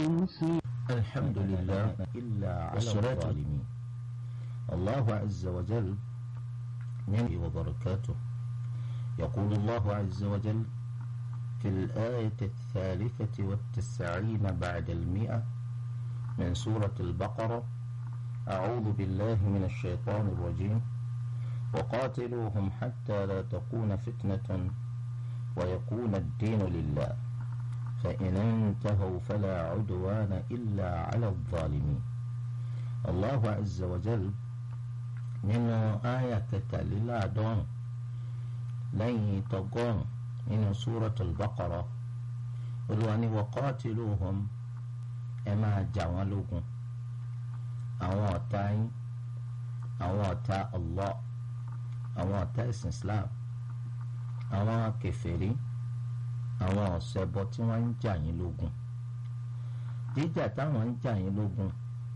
الحمد لله إلا على الظالمين الله عز وجل من وبركاته يقول الله عز وجل في الآية الثالثة والتسعين بعد المئة من سورة البقرة أعوذ بالله من الشيطان الرجيم وقاتلوهم حتى لا تكون فتنة ويكون الدين لله فإن انتهوا فلا عدوان إلا على الظالمين الله عز وجل من آية كتاليلادون لن تقون من سورة البقرة olùwàní waqatiluhum ẹ máa jà wọ́n lógun àwọn ọ̀tá yín àwọn ọ̀tá Allah àwọn ọ̀tá ẹ̀sìn Islam àwọn kèfèrí àwọn ọ̀sẹ̀bọ tí wọ́n ń jà yín lógun jíjà táwọn ń jà yín lógun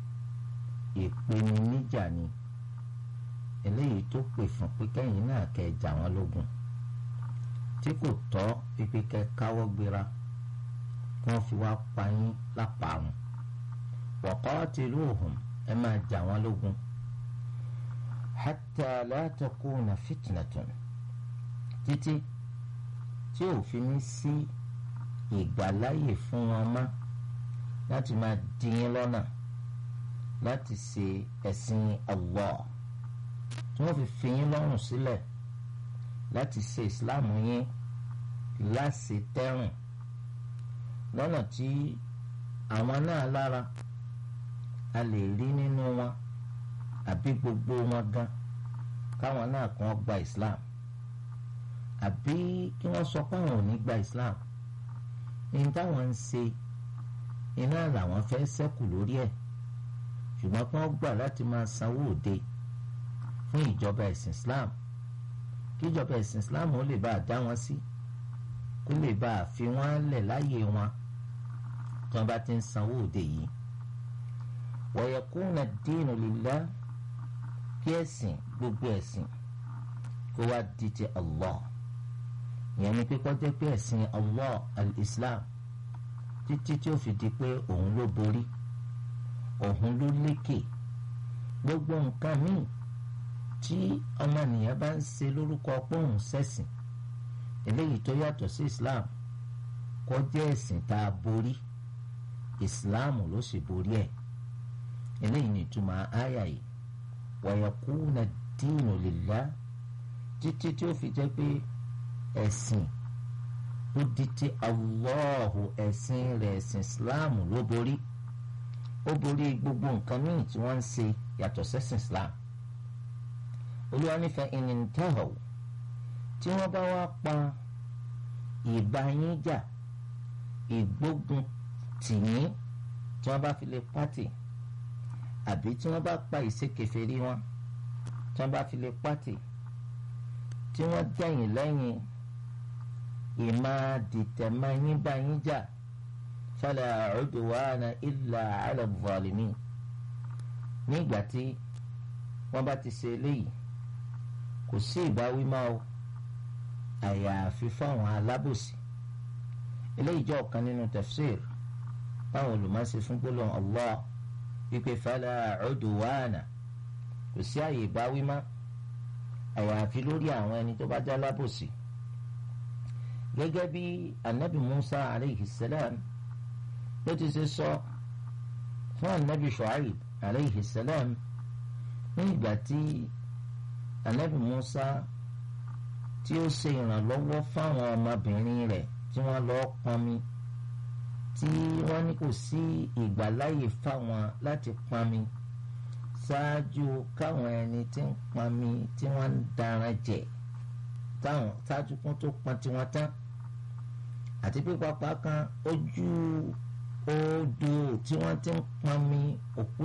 ìpèníjà ni eléyìí tó pè fún pé kẹ́yìn náà kẹ́ jà wọ́n lógun tí kò tọ́ pípé kẹ́ káwọ́ gbéra kí wọ́n fi wá pa yín lápàrún waqatiluhum ẹ máa jà wọ́n lógun hatta la takuna fitnatun títí tí ò fi ní sí ìgbàláyè fún wọn mọ́ láti máa dí yín lọ́nà láti ṣe ẹ̀sìn Allah tí wọ́n fi fi yín lọ́rùn sílẹ̀ láti ṣe ìsìláàmù yín láṣẹ tẹ́rùn lọ́nà tí àwọn náà lára a lè rí nínú wọn àbí gbogbo wọn gan káwọn náà kàn gba Islam àbí kí wọ́n sọ pé àwọn ò ní gba Islam ní táwọn ń ṣe iná làwọn fẹ́ ṣẹ́kù lórí ẹ̀ ṣùgbọ́n kí wọ́n gbà láti máa sanwó òde fún ìjọba ẹ̀sìn Islam kí ìjọba ẹ̀sìn Islam ó lè bá a dá wọn sí kó lè bá a fi wọ́n lẹ̀ láyè wọn tí wọ́n bá ti ń sanwó òde yìí wa yakuna ad-dinu lillah kí ẹ̀sìn gbogbo ẹ̀sìn kó wá di ti Allah ìyẹn ni pé kọjá pé ẹ̀sìn Allah al-Islam títí tí ó fi di pé òun ló borí òun ló lékè gbogbo nǹkan míì tí ọmọnìyàn bá ń ṣe lórúkọ pé òun ṣẹ̀sìn eléyìí tó yàtọ̀ sí Islam kọjá ẹ̀sìn tá a borí Islam ló sì borí ẹ̀ eléyìí ni ìtumọ̀ àyà yìí wa yakuna ad-dinu lillah títí tí ó fi jẹ́ pé ẹ̀sìn ó di ti Allahu ẹ̀sìn rẹ̀ ẹ̀sìn Islam ló borí ó borí gbogbo nǹkan míì tí wọ́n ń ṣe yàtọ̀ sẹ́sìn Islam olúwa nífẹ̀ẹ́ ìnìntẹ́họ̀ tí wọ́n bá wá pa ìbáyín ìgbógun tìyín tí wọ́n bá fi lè pàtì àbí tí wọ́n bá pa ìṣekèfèrí wọn tí wọ́n bá fi lè pàtì tí wọ́n dẹ̀yìn lẹ́yìn ìmọ̀ dìtẹ̀mọ́yìn báyìí jà fala udwana illa ala zalimin nígbà tí wọ́n bá ti ṣe eléyìí kò sí ìbáwí máa o àyàfi fáwọn alábòsí eléyìí jẹ́ ọ̀kan nínú tafsir báwọn olùmọ̀ọ́sẹ̀ fún gbólóhùn Allah wípé fala udwana kò sí àyè ìbáwí máa àyàfi lórí àwọn ẹni tó bá já lábòsí gẹ́gẹ́ bí anabi musa aleyhi salam ló ti ṣe sọ fún anabi shuaib aleyhi salam ní ìgbà tí anabi musa tí ó ṣe ìrànlọ́wọ́ fáwọn ọmọbìnrin rẹ̀ tí wọ́n lọ́ọ́ pọnmi tí wọ́n ní kò sí ìgbàláyè fáwọn láti pọnmi ṣáájú káwọn ẹni tí ń pọnmi tí wọ́n ń daran jẹ táwọn ṣáájú kún tó pọn tiwọn tán àti pé pápá kan ojú odò tí wọ́n ti ń pọnmi òkú